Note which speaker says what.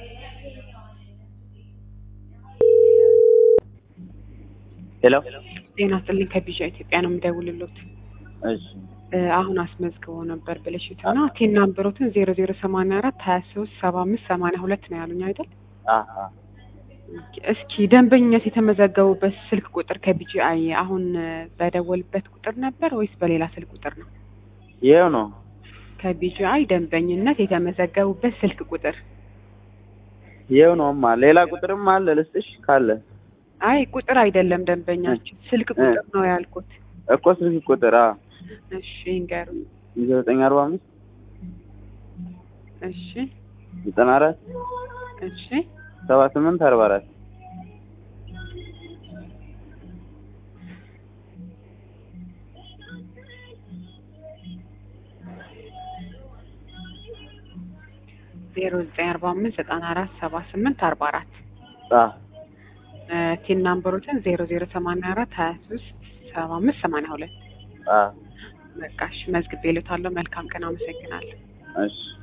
Speaker 1: ሄሎ
Speaker 2: ጤና ይስጥልኝ ከቢዣ ኢትዮጵያ ነው የምደውልሎት።
Speaker 1: እሺ
Speaker 2: እ አሁን አስመዝግቦ ነበር ብልሽት እና ቴና ናምበሮትን ዜሮ ዜሮ ሰማንያ አራት ሀያ ሶስት ሰባ አምስት ሰማንያ ሁለት ነው ያሉኝ አይደል?
Speaker 1: አሀ
Speaker 2: እስኪ ደንበኝነት የተመዘገቡበት ስልክ ቁጥር ከቢጂአይ አሁን እ በደወልበት ቁጥር ነበር ወይስ በሌላ ስልክ ቁጥር ነው?
Speaker 1: ይኸው ነው
Speaker 2: ከቢጂአይ ደንበኝነት የተመዘገቡበት ስልክ ቁጥር
Speaker 1: ይኸው ነውማ ሌላ ቁጥርም አለ ልስጥሽ ካለ
Speaker 2: አይ ቁጥር አይደለም ደንበኛችን ስልክ ቁጥር ነው ያልኩት።
Speaker 1: እኮ ስልክ ቁጥር አ
Speaker 2: እሺ ይንገሩኝ።
Speaker 1: ዘጠኝ አርባ አምስት
Speaker 2: እሺ
Speaker 1: ዘጠና አራት
Speaker 2: እሺ
Speaker 1: ሰባ ስምንት አርባ አራት
Speaker 2: ዜሮ ዘጠኝ አርባ አምስት ዘጠና አራት ሰባ ስምንት አርባ አራት
Speaker 1: አ
Speaker 2: ቲን ናምበሮችን ዜሮ ዜሮ ሰማንያ አራት ሀያ ሶስት ሰባ አምስት ሰማንያ ሁለት
Speaker 1: አ
Speaker 2: በቃ እሺ መዝግቤ ልዎታለሁ። መልካም ቀን። አመሰግናለሁ።
Speaker 1: እሺ